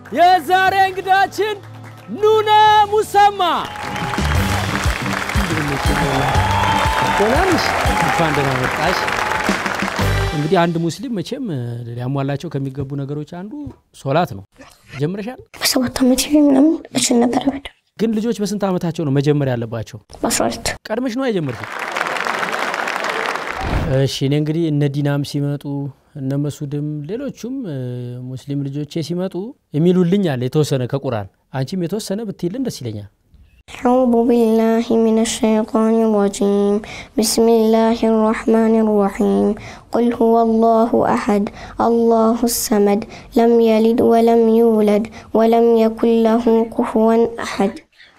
የዛሬ እንግዳችን ኑና ሙሰማ ደናንሽ እንኳን ደህና መጣሽ። እንግዲህ አንድ ሙስሊም መቼም ሊያሟላቸው ከሚገቡ ነገሮች አንዱ ሶላት ነው። ጀምረሻል? በሰባት ዓመት ምናምን እችል ነበረ በደ ግን ልጆች በስንት ዓመታቸው ነው መጀመር ያለባቸው? በአስራ ሁለት ቀድመሽ ነው የጀመርሽው? እሺ እኔ እንግዲህ እነ ዲናም ሲመጡ እነ መሱድም ሌሎቹም ሙስሊም ልጆቼ ሲመጡ የሚሉልኝ አለ የተወሰነ ከቁርአን አንቺም የተወሰነ ብትይልን ደስ ይለኛል። أعوذ بالله من الشيطان الرجيم بسم الله الرحمن الرحيم قل هو الله أحد الله الصمد لم يلد ولم يولد ولم يكن له كفوا أحد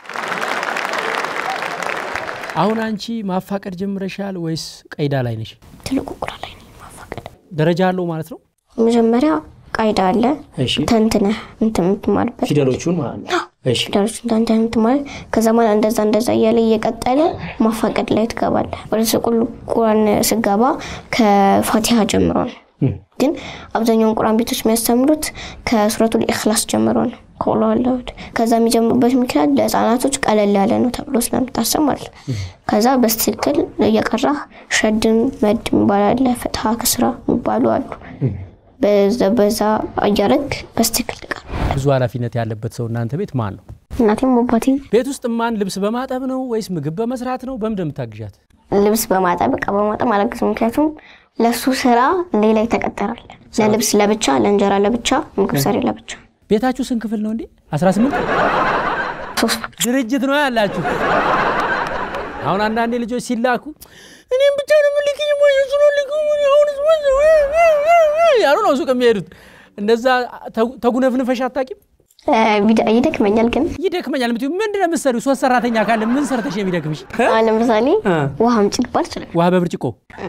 አሁን አንቺ ማፋቀድ ጀምረሻል ወይስ ቀይዳ ላይ ነሽ? ትልቁ ቁራ ላይ ነው ማፋቀድ። ደረጃ አለው ማለት ነው። መጀመሪያ ቃይዳ አለ እሺ ተንትነህ እንትን የምትማርበት ፊደሎቹን ማለት ነው። እሺ ፊደሎች እንዳንተ የምትማር ከዛ ማለት እንደዛ እንደዛ እያለ እየቀጠለ ማፋቀድ ላይ ትገባለህ። ወደ ስቁል ቁራን ስገባ ከፋቲሃ ጀምሮ ነው። ግን አብዛኛውን ቁርአን ቤቶች የሚያስተምሩት ከሱረቱል ኢኽላስ ጀምሮ ነው። ከቁል ሁወላሁ አሐድ። ከዛ የሚጀምሩበት ምክንያት ለህፃናቶች ቀለል ያለ ነው ተብሎ ስለምታሰብ ማለት ነው። ከዛ በስትክክል እየቀራህ ሸድን መድ የሚባል አለ፣ ፍትሀ ክስራ የሚባሉ አሉ። በዛ በዛ እያረግ በስትክክል ትቀር ብዙ ኃላፊነት ያለበት ሰው እናንተ ቤት ማን ነው? እናቴም አባቴም ቤት ውስጥ ማን ልብስ በማጠብ ነው ወይስ ምግብ በመስራት ነው? በምንድን ነው የምታግዣት? ልብስ በማጠብ እቃ በማጠብ አላግዝም። ምክንያቱም ለሱ ስራ ሌላ ይተቀጠራል። ለልብስ ለብቻ፣ ለእንጀራ ለብቻ፣ ምግብ ሰሪ ለብቻ። ቤታችሁ ስንት ክፍል ነው እንዴ? 18 ሶስት ድርጅት ነው ያላችሁ። አሁን አንዳንዴ ልጆች ሲላኩ እኔም ብቻ ነው የምልክኝ ሞሱ ነው ልኩ ያሉ ነው ሱቅ የሚሄዱት። እንደዛ ተጉነፍንፈሽ አታውቂም? ቢዳ ይደክመኛል። ግን ይደክመኛል የምትይው ምንድን ነው የምትሰሪው? ሶስት ሰራተኛ ካለ ምን ሰርተሽ ነው የሚደክምሽ? አሁን ለምሳሌ ውሃ አምጪ ልባል ይችላል። ውሃ በብርጭቆ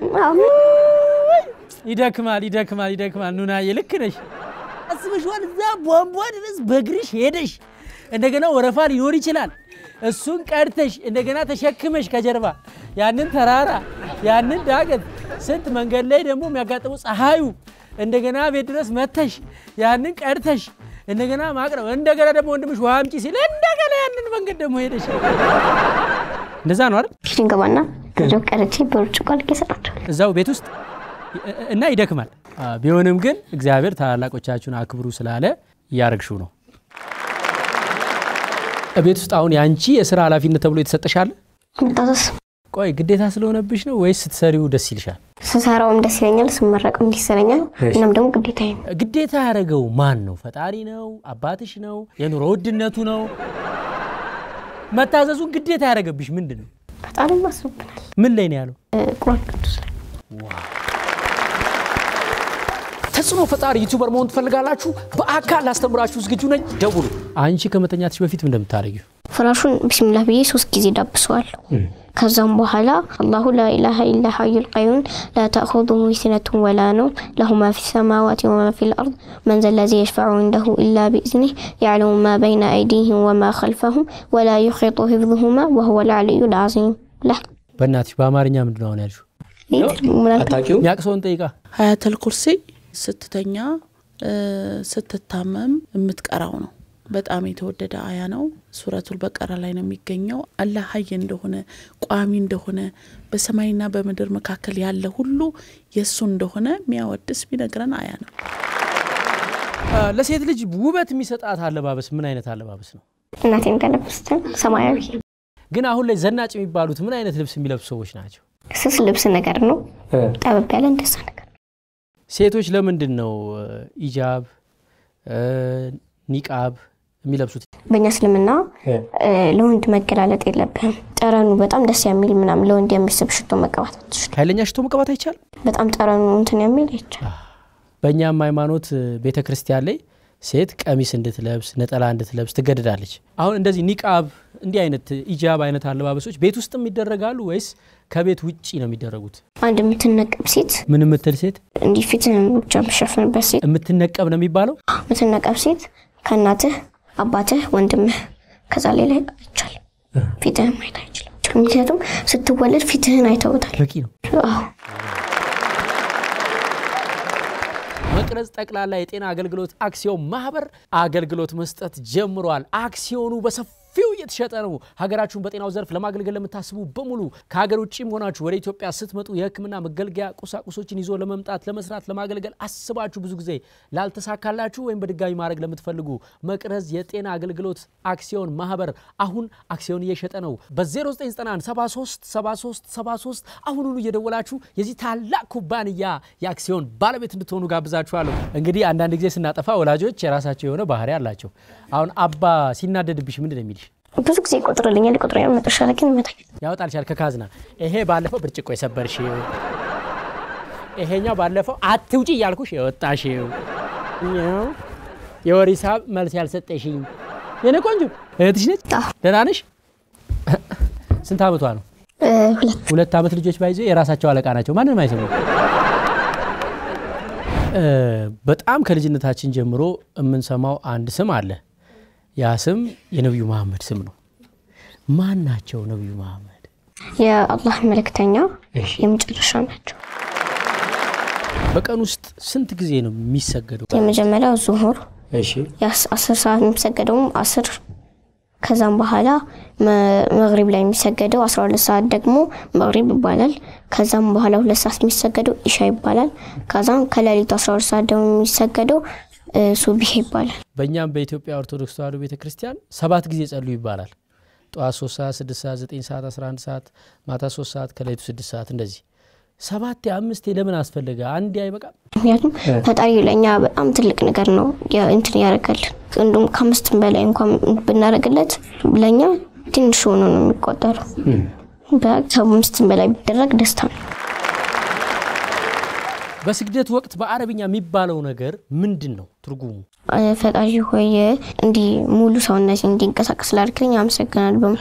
ይደክማል፣ ይደክማል፣ ይደክማል። ኑናዬ ልክ ነሽ። አስበሽዋል? እዛ ቧንቧ ድረስ በእግርሽ ሄደሽ እንደገና ወረፋ ሊኖር ይችላል። እሱን ቀድተሽ እንደገና ተሸክመሽ ከጀርባ ያንን ተራራ ያንን ዳገት ስንት መንገድ ላይ ደግሞ የሚያጋጥመው ፀሐዩ እንደገና ቤት ድረስ መተሽ ያንን ቀድተሽ እንደገና ማቅረብ እንደገና ደግሞ ወንድምሽ ውሃ አምጪ ሲል እንደገና ያንን መንገድ ደግሞ ሄደሽ እንደዛ ነው አይደል? ኪችን ገባና ከዚያው ቀርቼ በብርጭቆ አድርጌ እሰጣቸዋለሁ። እዛው ቤት ውስጥ እና ይደክማል። ቢሆንም ግን እግዚአብሔር ታላላቆቻችሁን አክብሩ ስላለ እያረግሽው ነው። ቤት ውስጥ አሁን የአንቺ የስራ ኃላፊነት ተብሎ የተሰጠሻል? መታዘዝ ቆይ ግዴታ ስለሆነብሽ ነው ወይስ ስትሰሪው ደስ ይልሻል? ስሰራውም ደስ ይለኛል፣ ስመረቅም ደስ ይለኛል። እናም ደግሞ ግዴታዬ ነው። ግዴታ ያደረገው ማን ነው? ፈጣሪ ነው? አባትሽ ነው? የኑሮ ውድነቱ ነው? መታዘዙን ግዴታ ያደረገብሽ ምንድን ነው? ፈጣሪም አስቦብናል። ምን ላይ ነው ያለው? ቁርአን ቅዱስ ላይ ተጽዕኖ ፈጣሪ ዩቱበር መሆን ትፈልጋላችሁ? በአካል ላስተምራችሁ ዝግጁ ነኝ። ደውሉ። አንቺ ከመተኛትሽ በፊት ምን እንደምታደርጊው ፍራሹን ቢስሚላህ ብዬ ሶስት ጊዜ ዳብሰዋለሁ። ከዛም በኋላ አላሁ ላኢላሃ ኢላ ሐዩል ቀዩም ላ ተእኹዙሁ ሲነቱን ወላ ነውም ለሁ ማ ፊ ሰማዋት ወማ ፊ ልአርድ መን ዘለዚ የሽፈዑ እንደሁ ኢላ ቢእዝኒህ ያዕለሙ ማ በይነ አይዲህም ወማ ኸልፈሁም ወላ ዩሒጡ ሂፍዙሁማ ወሁወ ልዓልዩ ልዓዚም ላ በእናትሽ በአማርኛ ምንድን ነው አሁን ያልሽው? ምናልባት የሚያቅሰውን ጠይቃ ሀያተል ኩርሲ ስትተኛ ስትታመም የምትቀራው ነው። በጣም የተወደደ አያ ነው። ሱረቱል በቀራ ላይ ነው የሚገኘው። አላህ ሀይ እንደሆነ ቋሚ እንደሆነ በሰማይና በምድር መካከል ያለ ሁሉ የእሱ እንደሆነ የሚያወድስ ቢነግረን አያ ነው። ለሴት ልጅ ውበት የሚሰጣት አለባበስ ምን አይነት አለባበስ ነው? እናቴ እንደለበሰችን ሰማያዊ ግን አሁን ላይ ዘናጭ የሚባሉት ምን አይነት ልብስ የሚለብሱ ሰዎች ናቸው? ስስ ልብስ ነገር ነው። ጠበብ ያለ እንደዛ ነገር ሴቶች ለምንድን ነው ኢጃብ ኒቃብ የሚለብሱት? በእኛ እስልምና ለወንድ መገላለጥ የለብህም። ጠረኑ በጣም ደስ የሚል ምናምን ለወንድ የሚስብ ሽቶ መቀባት አትችልም። ኃይለኛ ሽቶ መቀባት አይቻልም። በጣም ጠረኑ እንትን የሚል አይቻልም። በእኛም ሃይማኖት ቤተ ክርስቲያን ላይ ሴት ቀሚስ እንድትለብስ ነጠላ እንድትለብስ ትገደዳለች። አሁን እንደዚህ ኒቃብ እንዲህ አይነት ኢጃብ አይነት አለባበሶች ቤት ውስጥም ይደረጋሉ ወይስ ከቤት ውጭ ነው የሚደረጉት? አንድ የምትነቀብ ሴት ምን የምትል ሴት እንዲህ ፊትህን ብቻ የምትሸፍንበት ሴት የምትነቀብ ነው የሚባለው? የምትነቀብ ሴት ከእናትህ አባትህ፣ ወንድምህ ከዛ ሌላ አይቻልም። ፊትህን ማየት አይችልም። ምክንያቱም ስትወለድ ፊትህን አይተውታል። በቂ ነው። አዎ መቶ መቅረዝ ጠቅላላ የጤና አገልግሎት አክሲዮን ማህበር አገልግሎት መስጠት ጀምሯል። አክሲዮኑ በሰፊው እየተሸጠ ነው። ሀገራችሁን በጤናው ዘርፍ ለማገልገል ለምታስቡ በሙሉ ከሀገር ውጭም ሆናችሁ ወደ ኢትዮጵያ ስትመጡ የሕክምና መገልገያ ቁሳቁሶችን ይዞ ለመምጣት ለመስራት፣ ለማገልገል አስባችሁ ብዙ ጊዜ ላልተሳካላችሁ ወይም በድጋሚ ማድረግ ለምትፈልጉ መቅረዝ የጤና አገልግሎት አክሲዮን ማህበር አሁን አክሲዮን እየሸጠ ነው። በ0991 73 73 73 አሁኑኑ እየደወላችሁ የዚህ ታላቅ ኩባንያ የአክሲዮን ባለቤት እንድትሆኑ ጋብዛችኋለሁ። እንግዲህ አንዳንድ ጊዜ ስናጠፋ ወላጆች የራሳቸው የሆነ ባህሪ አላቸው። አሁን አባ ሲናደድብሽ ምንድን ነው የሚልሽ? ብዙ ጊዜ ይቆጥርልኛል ይቆጥረኛል። መጨረሻ ላይ ግን ይመታኛል። ያወጣልሻል ከካዝና። ይሄ ባለፈው ብርጭቆ የሰበርሽው፣ ይሄኛው ባለፈው አትውጪ እያልኩሽ የወጣሽው፣ እኛው የወር ሂሳብ መልስ ያልሰጠሽኝ የኔ ቆንጆ እህትሽ ነች። አዎ። ደህና ነሽ? ስንት አመቷ ነው? እ፣ ሁለት ሁለት አመት ልጆች ባይዞ የራሳቸው አለቃ ናቸው። ማንንም አይሰሙ። በጣም ከልጅነታችን ጀምሮ የምንሰማው አንድ ስም አለ። ያ ስም የነቢዩ መሐመድ ስም ነው። ማን ናቸው ነቢዩ መሐመድ? የአላህ መልእክተኛ የመጨረሻ ናቸው። በቀን ውስጥ ስንት ጊዜ ነው የሚሰገደው? የመጀመሪያው ዙሁር እሺ የአስ- አስር ሰዓት የሚሰገደውም አስር ከዛም በኋላ መ- መግሪብ ላይ የሚሰገደው አስራ ሁለት ሰዓት ደግሞ መግሪብ ይባላል። ከዛም በኋላ ሁለት ሰዓት የሚሰገደው ኢሻ ይባላል። ከዛም ከሌሊቱ አስራ ሁለት ሰዓት ደግሞ የሚሰገደው እ፣ ሱቢህ ይባላል። በእኛም በኢትዮጵያ ኦርቶዶክስ ተዋሕዶ ቤተ ክርስቲያን ሰባት ጊዜ ጸልዩ ይባላል። ጠዋት ሶስት ሰዓት፣ ስድስት ሰዓት፣ ዘጠኝ ሰዓት፣ አስራ አንድ ሰዓት፣ ማታ ሶስት ሰዓት፣ ከሌሊቱ ስድስት ሰዓት እንደዚህ ሰባት አምስት ለምን አስፈለገ? አንድ አይበቃም? ምክንያቱም ፈጣሪ ለእኛ በጣም ትልቅ ነገር ነው ያ- እንትን ያደርጋልን። እንዲሁም ከአምስትም በላይ እንኳን ብናደርግለት ለእኛ ትንሽ ሆኖ ነው የሚቆጠረው። በ- ከአምስትም በላይ ቢደረግ ደስታ ነው። በስግደት ወቅት በአረብኛ የሚባለው ነገር ምንድን ነው ትርጉሙ? እ፣ ፈጣሪ ሆይ እንዲህ ሙሉ ሰውነት እንዲንቀሳቀስ ላድርግልኝ አመሰግናለሁ።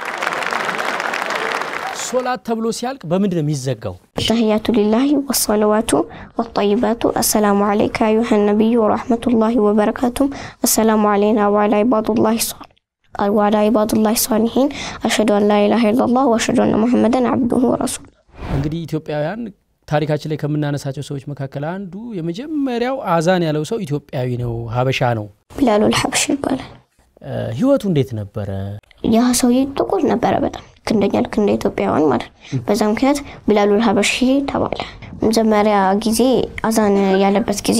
ሶላት ተብሎ ሲያልቅ በምንድን ነው የሚዘጋው? ተህያቱ ሊላሂ ወሰለዋቱ ወጠይባቱ አሰላሙ አለይከ አዩሃ ነቢዩ ወረሕመቱላሂ ወበረካቱም አሰላሙ አለይና ወዓላ ኢባዱላሂ ሷል ወዓላ ኢባዱላሂ ሷሊሒን አሽሀዱ አን ላ ኢላሃ ኢለላህ ወአሽሀዱ አነ ሙሐመደን አብዱሁ ወረሱሉ እንግዲህ ኢትዮጵያውያን ታሪካችን ላይ ከምናነሳቸው ሰዎች መካከል አንዱ የመጀመሪያው አዛን ያለው ሰው ኢትዮጵያዊ ነው፣ ሀበሻ ነው። ቢላሉል ሐበሺ ይባላል። እ፣ ህይወቱ እንዴት ነበረ? ያ ሰውዬ ጥቁር ነበረ በጣም ልክ እንደኛ ልክ እንደ ኢትዮጵያውያን ማለት ነው። በዛ ምክንያት ቢላሉል ሐበሺ ተባለ። መጀመሪያ ጊዜ አዛን ያለበት ጊዜ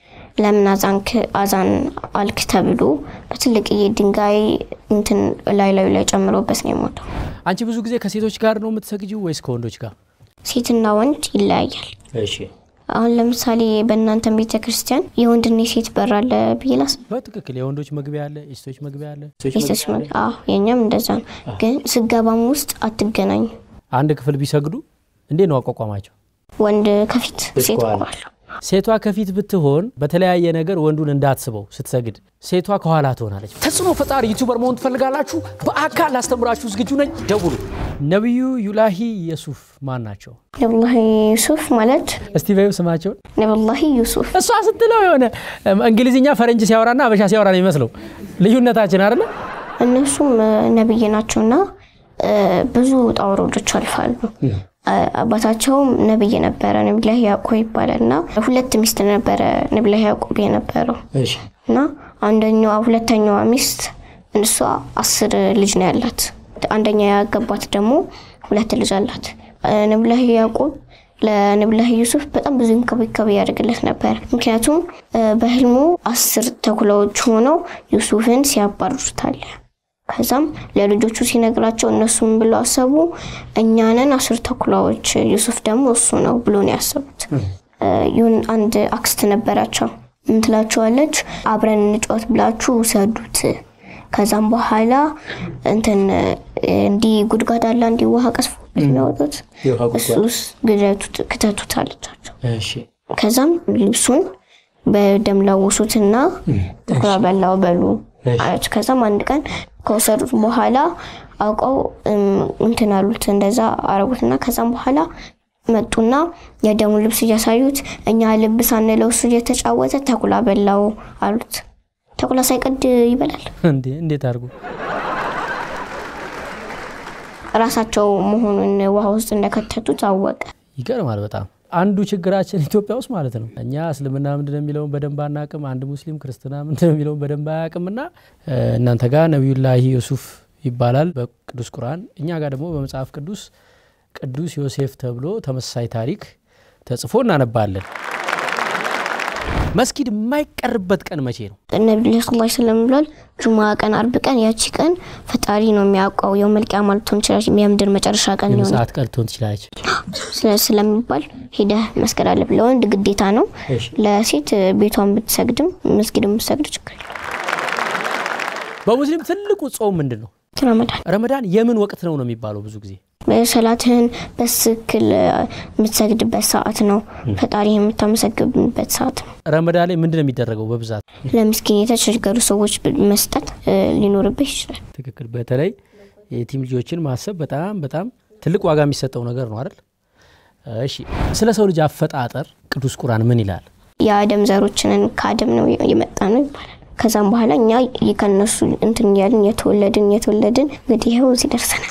ለምን አዛንክ አዛን አልክ ተብሎ በትልቅዬ ድንጋይ እንትን ላይ ላዩ ላይ ጨምሮበት ነው የሞተው። አንቺ ብዙ ጊዜ ከሴቶች ጋር ነው የምትሰግጂው ወይስ ከወንዶች ጋር? ሴትና ወንድ ይለያያል። እሺ አሁን ለምሳሌ በእናንተ ቤተ ክርስቲያን የወንድና የሴት በር አለ ብዬ ላስብ። በትክክል የወንዶች መግቢያ አለ፣ የሴቶች መግቢያ አለ። የሴቶች መ- አዎ የእኛም እንደዛ ነው። ግን ስገባም ውስጥ አትገናኙ። አንድ ክፍል ቢሰግዱ እንዴት ነው አቋቋማቸው? ወንድ ከፊት ሴት ኋላ ሴቷ ከፊት ብትሆን በተለያየ ነገር ወንዱን እንዳትስበው ስትሰግድ፣ ሴቷ ከኋላ ትሆናለች። ተጽዕኖ ፈጣሪ ዩቱበር መሆን ትፈልጋላችሁ? በአካል ላስተምራችሁ ዝግጁ ነኝ። ደውሉ። ነቢዩ ዩላሂ የሱፍ ማን ናቸው? ነብላሂ ዩሱፍ ማለት እስቲ በይው ስማቸውን። ነብላሂ ዩሱፍ እሷ ስትለው የሆነ እንግሊዝኛ ፈረንጅ ሲያወራና አበሻ ሲያወራ ነው የሚመስለው። ልዩነታችን አይደለ? እነሱም እ፣ ነብይ ናቸውና እ፣ ብዙ ውጣ ውረዶች አልፋሉ። አ- አባታቸውም ነብይ ነበረ፣ ነቢላህ ያዕቆብ ይባላል እና ሁለት ሚስት ነበረ ነቢላህ ያዕቆብ የነበረው እና አንደኛዋ ሁለተኛዋ ሚስት እሷ አስር ልጅ ነው ያላት። አንደኛ ያገባት ደግሞ ሁለት ልጅ አላት። ነቢላህ ያዕቆብ ለነቢላህ ዩሱፍ በጣም ብዙ እንክብካቤ ያደርግለት ነበር። ምክንያቱም እ፣ በህልሙ አስር ተኩላዎች ሆነው ዩሱፍን ሲያባርሩታል። ከዛም ለልጆቹ ሲነግራቸው እነሱም ብለው አሰቡ፣ እኛንን አስር ተኩላዎች ዩሱፍ ደግሞ እሱ ነው ብሎ ነው ያሰቡት። እ፣ ይሁን አንድ አክስት ነበራቸው። ምን ትላቸዋለች? አብረን እንጫወት ብላችሁ ውሰዱት። ከዛም በኋላ እንትን እ፣ እንዲህ ጉድጓድ አለ እንዲህ ውሃ ቀስፎ የሚያወጡት እሱ ውስጥ ግደቱት ክተቱት አለቻቸው። ከዛም ልብሱን በደም ለውሱትና ተኩላ በላው በሉ አለች። ከዛም አንድ ቀን ከወሰዱት በኋላ አውቀው እም፣ እንትን አሉት እንደዛ አረጉትና ከዛም በኋላ መጡና የደሙን ልብስ እያሳዩት እኛ ልብ ሳንለው እሱ እየተጫወተ ተኩላ በላው አሉት። ተኩላ ሳይቀድ ይበላል። እንዴ እንዴት አድርጎ ራሳቸው መሆኑን ውሃ ውስጥ እንደከተቱት አወቀ። ይገርማል በጣም አንዱ ችግራችን ኢትዮጵያ ውስጥ ማለት ነው እኛ እስልምና ምንድነው የሚለውን በደንብ አናቅም። አንድ ሙስሊም ክርስትና ምንድነው የሚለውን በደንብ አያቅምና እናንተ ጋር ነቢዩላሂ ዮሱፍ ይባላል በቅዱስ ቁርአን፣ እኛ ጋር ደግሞ በመጽሐፍ ቅዱስ ቅዱስ ዮሴፍ ተብሎ ተመሳሳይ ታሪክ ተጽፎ እናነባለን። መስጊድ የማይቀርበት ቀን መቼ ነው? ነቢዩ ስ ላ ስለም ብሏል። ጁማ ቀን፣ አርብ ቀን፣ ያቺ ቀን ፈጣሪ ነው የሚያውቀው። የው መልቂያ ማለት ሆን ይችላል። የምድር መጨረሻ ቀን ሊሆን ሰዓት ቀን ልትሆን ትችላለች። ስለ- ስለሚባል ሄደህ መስገድ አለብህ። ለወንድ ግዴታ ነው። እሺ። ለሴት ቤቷን ብትሰግድም መስጊድ ብትሰግድ ችግር የለም። በሙስሊም ትልቁ ጾም ምንድን ነው? ረመዳን ረመዳን የምን ወቅት ነው ነው የሚባለው ብዙ ጊዜ ሰላትህን በትክክል የምትሰግድበት ሰዓት ነው። ፈጣሪ የምታመሰግንበት ሰዓት ነው። ረመዳን ላይ ምንድን ነው የሚደረገው በብዛት? ለምስኪን የተቸገሩ ሰዎች መስጠት እ፣ ሊኖርብህ ይችላል። ትክክል። በተለይ የቲም ልጆችን ማሰብ በጣም በጣም ትልቅ ዋጋ የሚሰጠው ነገር ነው አይደል? እሺ፣ ስለ ሰው ልጅ አፈጣጠር ቅዱስ ቁርአን ምን ይላል? የአደም ዘሮችንን ከአደም ነው የመጣ ነው ይባላል። ከዛም በኋላ እኛ ከነሱ እንትን እያልን የተወለድን የተወለድን እንግዲህ ይኸው እዚህ ደርሰናል።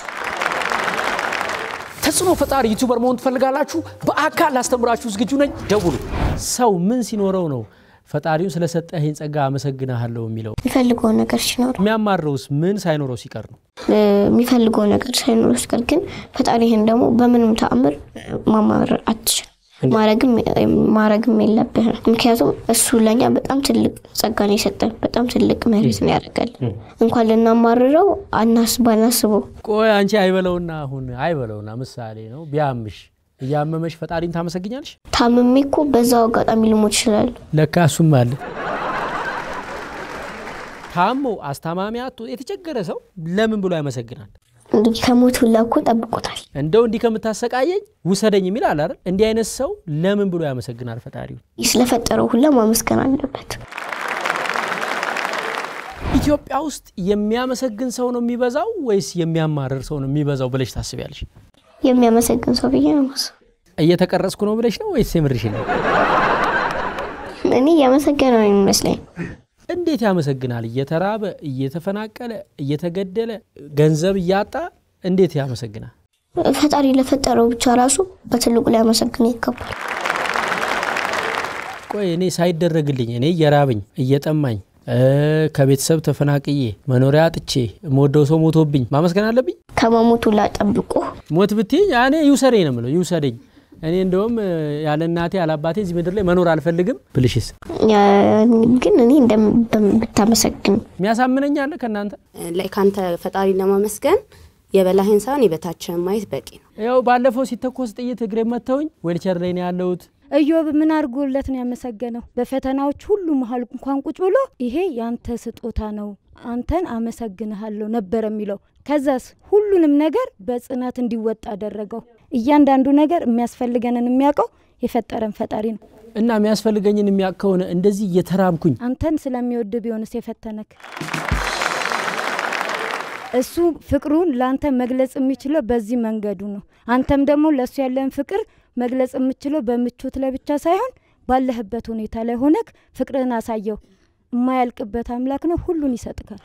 ተጽዕኖ ፈጣሪ ዩቱበር መሆን ትፈልጋላችሁ? በአካል ላስተምራችሁ ዝግጁ ነኝ። ደውሉ። ሰው ምን ሲኖረው ነው ፈጣሪውን ስለሰጠህን ጸጋ አመሰግናለሁ የሚለው? የሚፈልገው ነገር ሲኖር የሚያማረውስ ምን ሳይኖረው ሲቀር ነው? እ፣ የሚፈልገው ነገር ሳይኖር ሲቀር ግን ፈጣሪህን ደግሞ በምንም ተአምር ማማረር አትችልም። ማረግም ማረግም የለብህም። ምክንያቱም እሱ ለእኛ በጣም ትልቅ ጸጋን የሰጠን በጣም ትልቅ መሬት ነው ያደርጋል። እንኳን ልናማርረው አናስ ባናስበው ቆይ አንቺ አይበለውና አሁን አይበለውና ምሳሌ ነው ቢያምሽ እያመመሽ ፈጣሪን ታመሰግኛለሽ? ታምሜ እኮ በዛው አጋጣሚ ልሞት ይችላል። ለካ እሱም አለ። ታሞ አስታማሚ አቶ የተቸገረ ሰው ለምን ብሎ ያመሰግናል? እንግዲህ ከሞት ሁላ እኮ ጠብቆታል። እንደው እንዲህ ከምታሰቃየኝ ውሰደኝ የሚል አለ አይደል? እንዲህ አይነት ሰው ለምን ብሎ ያመሰግናል ፈጣሪው? ስለፈጠረው ሁላ ማመስገን አለበት። ኢትዮጵያ ውስጥ የሚያመሰግን ሰው ነው የሚበዛው ወይስ የሚያማርር ሰው ነው የሚበዛው ብለሽ ታስቢያለሽ? የሚያመሰግን ሰው ብዬ ነው የማስበው። እየተቀረጽኩ ነው ብለሽ ነው ወይስ የምርሽ ነው? እኔ እያመሰገነ ነው የሚመስለኝ። እንዴት ያመሰግናል? እየተራበ እየተፈናቀለ እየተገደለ ገንዘብ እያጣ እንዴት ያመሰግናል? ፈጣሪ ለፈጠረው ብቻ ራሱ በትልቁ ሊያመሰግን ይገባል። ቆይ እኔ ሳይደረግልኝ እኔ እየራበኝ እየጠማኝ እ ከቤተሰብ ተፈናቅዬ መኖሪያ አጥቼ የምወደው ሰው ሞቶብኝ ማመስገን አለብኝ? ከመሞቱ ላ ጠብቆ ሞት ብትይኝ እኔ ይውሰደኝ ነው የምለው። ይውሰደኝ። እኔ እንደውም እ ያለ እናቴ ያለ አባቴ እዚህ ምድር ላይ መኖር አልፈልግም ብልሽስ ግን እኔ እንደም ብታመሰግን የሚያሳምነኝ አለ ከእናንተ? ላይ ካንተ ፈጣሪ ለማመስገን የበላህን ሳይሆን የበታችንን ማየት በቂ ነው። ያው ባለፈው ሲተኮስ ጥይት እግሬ መተውኝ ዌልቸር ላይ ነው ያለሁት። ኢዮብ ምን አድርጎለት ነው ያመሰገነው? በፈተናዎች ሁሉ መሀል እንኳን ቁጭ ብሎ ይሄ ያንተ ስጦታ ነው፣ አንተን አመሰግንሃለሁ ነበር የሚለው። ከዛስ ሁሉንም ነገር በጽናት እንዲወጣ አደረገው። እያንዳንዱ ነገር የሚያስፈልገንን የሚያውቀው የፈጠረን ፈጣሪ ነው። እና የሚያስፈልገኝን የሚያውቅ ከሆነ እንደዚህ እየተራብኩኝ አንተን ስለሚወድ ቢሆንስ የፈተነክ? እሱ ፍቅሩን ለአንተ መግለጽ የሚችለው በዚህ መንገዱ ነው። አንተም ደግሞ ለእሱ ያለን ፍቅር መግለጽ የምችለው በምቾት ላይ ብቻ ሳይሆን ባለህበት ሁኔታ ላይ ሆነክ ፍቅርህን አሳየው። የማያልቅበት አምላክ ነው፣ ሁሉን ይሰጥካል።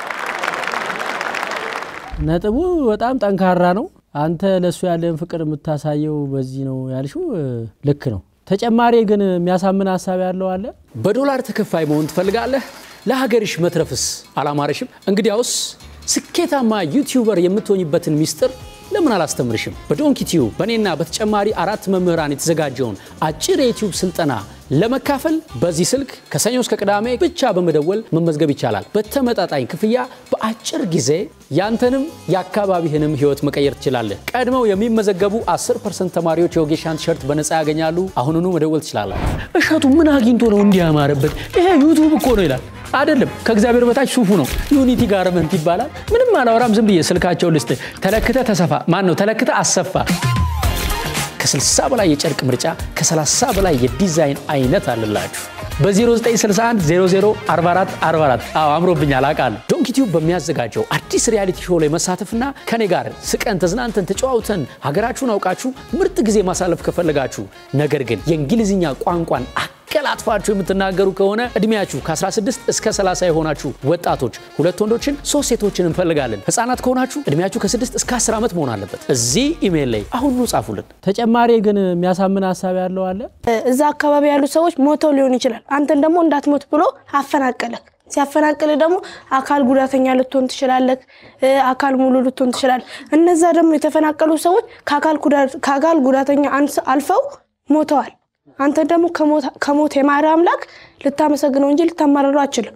ነጥቡ በጣም ጠንካራ ነው። አንተ ለእሱ ያለን ፍቅር የምታሳየው በዚህ ነው ያልሽው እ፣ ልክ ነው። ተጨማሪ ግን የሚያሳምን ሀሳብ ያለው አለ። በዶላር ተከፋይ መሆን ትፈልጋለህ? ለሀገርሽ መትረፍስ አላማረሽም? እንግዲያውስ ስኬታማ ዩቲዩበር የምትሆኝበትን ሚስጥር ለምን አላስተምርሽም? በዶንኪ ቲዩብ በእኔና በተጨማሪ አራት መምህራን የተዘጋጀውን አጭር የዩቲዩብ ስልጠና ለመካፈል በዚህ ስልክ ከሰኞ እስከ ቅዳሜ ብቻ በመደወል መመዝገብ ይቻላል። በተመጣጣኝ ክፍያ በአጭር ጊዜ ያንተንም የአካባቢህንም ህይወት መቀየር ትችላለህ። ቀድመው የሚመዘገቡ 10 ፐርሰንት ተማሪዎች የወጌሻን ቲሸርት በነፃ ያገኛሉ። አሁኑኑ መደወል ትችላላችሁ። እሸቱ ምን አግኝቶ ነው እንዲህ ያማረበት? ይሄ ዩቱብ እኮ ነው ይላል። አይደለም ከእግዚአብሔር በታች ሱፉ ነው። ዩኒቲ ጋርመንት ይባላል። ምንም አላወራም። ዝም ብዬ ስልካቸውን ልስጥ። ተለክተ ተሰፋ ማን ነው ተለክተ አሰፋ ከ60 በላይ የጨርቅ ምርጫ ከ30 በላይ የዲዛይን አይነት አለላችሁ። በ0961 00 44 44 አዎ አምሮብኛል አውቃለሁ። ዶንኪቲዩብ በሚያዘጋጀው አዲስ ሪያሊቲ ሾው ላይ መሳተፍና ከኔ ጋር ስቀን ተዝናንተን ተጨዋውተን ሀገራችሁን አውቃችሁ ምርጥ ጊዜ ማሳለፍ ከፈለጋችሁ ነገር ግን የእንግሊዝኛ ቋንቋን አቀላጥፋችሁ የምትናገሩ ከሆነ እድሜያችሁ ከ16 እስከ 30 የሆናችሁ ወጣቶች ሁለት ወንዶችን ሶስት ሴቶችን እንፈልጋለን። ህጻናት ከሆናችሁ እድሜያችሁ ከ6 እስከ 10 ዓመት መሆን አለበት። እዚህ ኢሜይል ላይ አሁኑ ጻፉልን። ተጨማሪ ግን የሚያሳምን ሀሳብ ያለው አለ። እዛ አካባቢ ያሉ ሰዎች ሞተው ሊሆን ይችላል። አንተን ደግሞ እንዳትሞት ብሎ አፈናቀለክ። ሲያፈናቅልህ ደግሞ አካል ጉዳተኛ ልትሆን ትችላለህ፣ አካል ሙሉ ልትሆን ትችላለህ። እነዛ ደግሞ የተፈናቀሉ ሰዎች ከአካል ጉዳተኛ አልፈው ሞተዋል። አንተን ደግሞ ከሞት የማረ አምላክ ልታመሰግነው እንጂ ልታማረረው አችልም።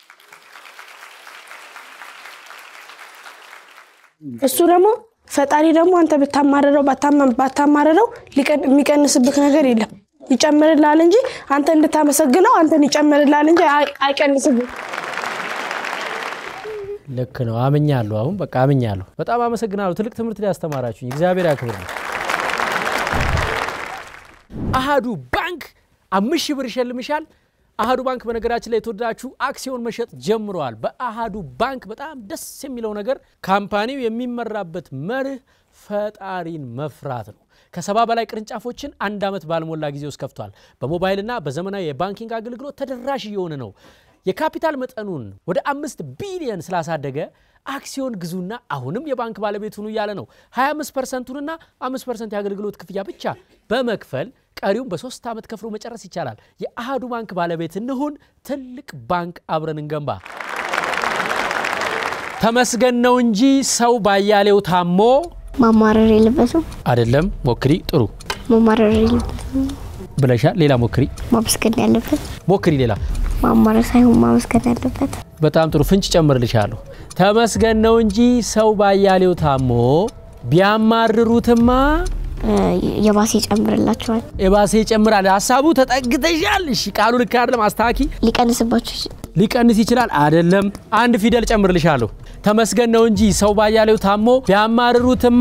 እሱ ደግሞ ፈጣሪ ደግሞ አንተ ብታማረረው ባታማረረው የሚቀንስብህ ነገር የለም ይጨምርልሃል እንጂ አንተ እንድታመሰግነው አንተን ይጨምርልሃል እንጂ አይቀንስብህ። ልክ ነው። አምኛለሁ። አሁን በቃ አምኛለሁ። በጣም አመሰግናለሁ። ትልቅ ትምህርት ላይ ያስተማራችሁኝ እግዚአብሔር ያክብር። አሃዱ ባንክ አምስት ሺህ ብር ይሸልምሻል። አሃዱ ባንክ በነገራችን ላይ የተወደዳችሁ አክሲዮን መሸጥ ጀምረዋል። በአሃዱ ባንክ በጣም ደስ የሚለው ነገር ካምፓኒው የሚመራበት መርህ ፈጣሪን መፍራት ነው። ከሰባ በላይ ቅርንጫፎችን አንድ ዓመት ባልሞላ ጊዜ ውስጥ ከፍቷል። በሞባይልና በዘመናዊ የባንኪንግ አገልግሎት ተደራሽ እየሆነ ነው። የካፒታል መጠኑን ወደ አምስት ቢሊየን ስላሳደገ አክሲዮን ግዙና አሁንም የባንክ ባለቤት ሁኑ እያለ ነው። 25 ፐርሰንቱንና 5 ፐርሰንት የአገልግሎት ክፍያ ብቻ በመክፈል ቀሪውም በሶስት ዓመት ከፍሎ መጨረስ ይቻላል። የአሃዱ ባንክ ባለቤት እንሁን። ትልቅ ባንክ አብረን እንገንባ። ተመስገን ነው እንጂ ሰው ባያሌው ታሞ ማማረር የለበትም። አይደለም። ሞክሪ። ጥሩ ማማረር የለበትም ብለሻል። ሌላ ሞክሪ። ማመስገን ያለበት ሞክሪ። ሌላ ማማረር ሳይሆን ማመስገን ያለበት። በጣም ጥሩ ፍንጭ ጨምርልሻለሁ። ተመስገን ነው እንጂ ሰው ባያሌው ታሞ ቢያማርሩትማ የባሴ ይጨምርላቸዋል። የባሴ ይጨምራል። ሀሳቡ ተጠግተሻል። እሺ ቃሉ ልክ አይደለም። አስተካኪ። ሊቀንስባቸው ይችላል። ሊቀንስ ይችላል። አይደለም። አንድ ፊደል ጨምርልሻለሁ። ተመስገን ነው እንጂ ሰው ባያሌው ታሞ ቢያማርሩትማ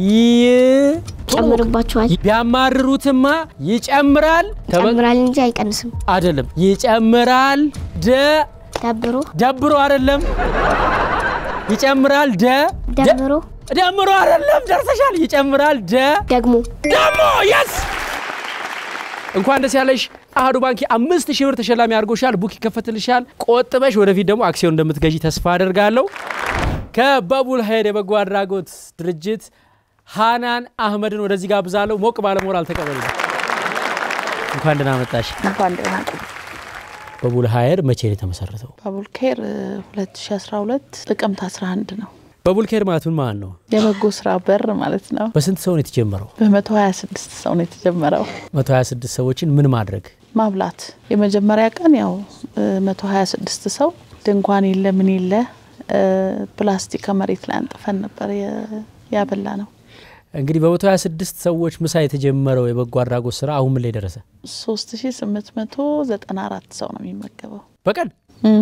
ይጨምርባቸዋል። ቢያማርሩትማ ይጨምራል። ይጨምራል እንጂ አይቀንስም። አይደለም። ይጨምራል። ደ ደብሮ ደብሮ አይደለም። ይጨምራል። ደ ደብሮ ደምሮ አይደለም። ደርሰሻል። ይጨምራል። ደ ደግሞ ደግሞ የስ እንኳን ደስ ያለሽ። አሃዱ ባንክ አምስት ሺህ ብር ተሸላሚ አድርጎሻል። ቡክ ይከፈትልሻል። ቆጥበሽ ወደፊት ደግሞ አክሲዮን እንደምትገዢ ተስፋ አደርጋለሁ። ከበቡል ሀይር የበጎ አድራጎት ድርጅት ሃናን አህመድን ወደዚህ ጋብዛለሁ። ሞቅ ባለሞራል ተቀበሉ። እንኳን ደህና መጣሽ። እንኳን ደህና ቆዩ። በቡል ሀይር መቼ ነው የተመሰረተው? ባቡል ኬር 2012 ጥቅምት 11 ነው። በቡል ኬር ማለት ምን ማለት ነው? የበጎ ስራ በር ማለት ነው። በስንት ሰው ነው የተጀመረው? በ126 ሰው ነው የተጀመረው። 126 ሰዎችን ምን ማድረግ? ማብላት። የመጀመሪያ ቀን ያው 126 ሰው ድንኳን የለ ምን የለ ፕላስቲክ ከመሬት ላይ አንጥፈን ነበር ያበላ ነው። እንግዲህ በ126 ሰዎች ምሳ የተጀመረው የበጎ አድራጎት ስራ አሁን ምን ላይ ደረሰ? 3894 ሰው ነው የሚመገበው በቀን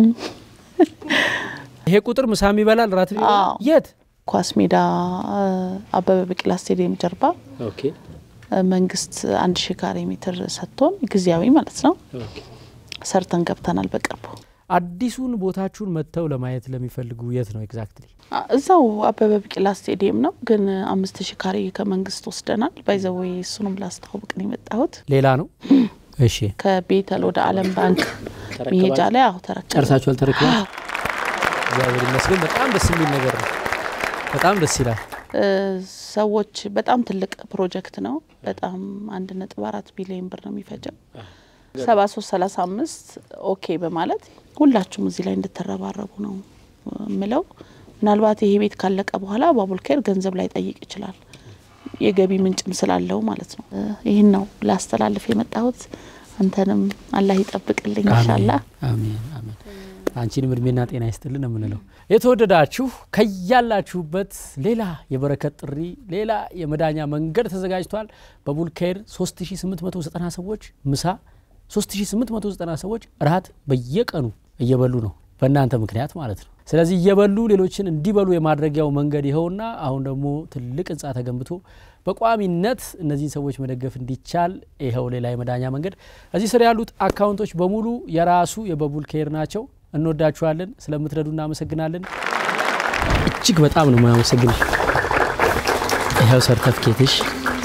ይሄ ቁጥር ምሳም ይበላል ራት አዎ። የት ኳስ ሜዳ አበበ ቢቂላ ስቴዲየም ጀርባ መንግስት አንድ ሺህ ካሬ ሜትር ሰጥቶን ጊዜያዊ ማለት ነው ሰርተን ገብተናል በቅርቡ። አዲሱን ቦታችሁን መጥተው ለማየት ለሚፈልጉ የት ነው ኤግዛክትሊ? አ- እዛው አበበ ቢቂላ ስቴዲየም ነው፣ ግን አምስት ሺህ ካሬ ከመንግስት ወስደናል። ባይዘወይ እሱንም ላስተዋውቅ ነው የመጣሁት። ሌላ ነው። እሺ ከቤተል ወደ ዓለም ባንክ መሄጃ ላይ አሁ ተረከበ። ጨርሳችኋል? ተረክበ እግዚአብሔር ይመስገን። በጣም ደስ የሚል ነገር ነው። በጣም ደስ ይላል። እ፣ ሰዎች በጣም ትልቅ ፕሮጀክት ነው። በጣም አንድ ነጥብ አራት ቢሊዮን ብር ነው የሚፈጀው። ሰባ ሶስት ሰላሳ አምስት ኦኬ በማለት ሁላችሁም እዚህ ላይ እንድትረባረቡ ነው የምለው። ምናልባት ይሄ ቤት ካለቀ በኋላ ባቡል ኬር ገንዘብ ላይ ጠይቅ ይችላል የገቢ ምንጭም ስላለው ማለት ነው። እ፣ ይህን ነው ላስተላልፍ የመጣሁት። አንተንም አላህ ይጠብቅልኝ ኢንሻላህ። አሜን አሜን። አንቺንም እድሜና ጤና ይስጥልን ነው የምንለው። የተወደዳችሁ ከያላችሁበት ሌላ የበረከት ጥሪ፣ ሌላ የመዳኛ መንገድ ተዘጋጅቷል። በቡልኬር 3890 ሰዎች ምሳ፣ 3890 ሰዎች ራት በየቀኑ እየበሉ ነው፣ በእናንተ ምክንያት ማለት ነው። ስለዚህ እየበሉ ሌሎችን እንዲበሉ የማድረጊያው መንገድ ይኸውና፣ አሁን ደግሞ ትልቅ ህንፃ ተገንብቶ በቋሚነት እነዚህን ሰዎች መደገፍ እንዲቻል ይኸው ሌላ የመዳኛ መንገድ። እዚህ ስር ያሉት አካውንቶች በሙሉ የራሱ የበቡል ኬር ናቸው። እንወዳችኋለን። ስለምትረዱ እናመሰግናለን። እጅግ በጣም ነው የማመሰግንሽ። ይኸው ሰርተፍኬትሽ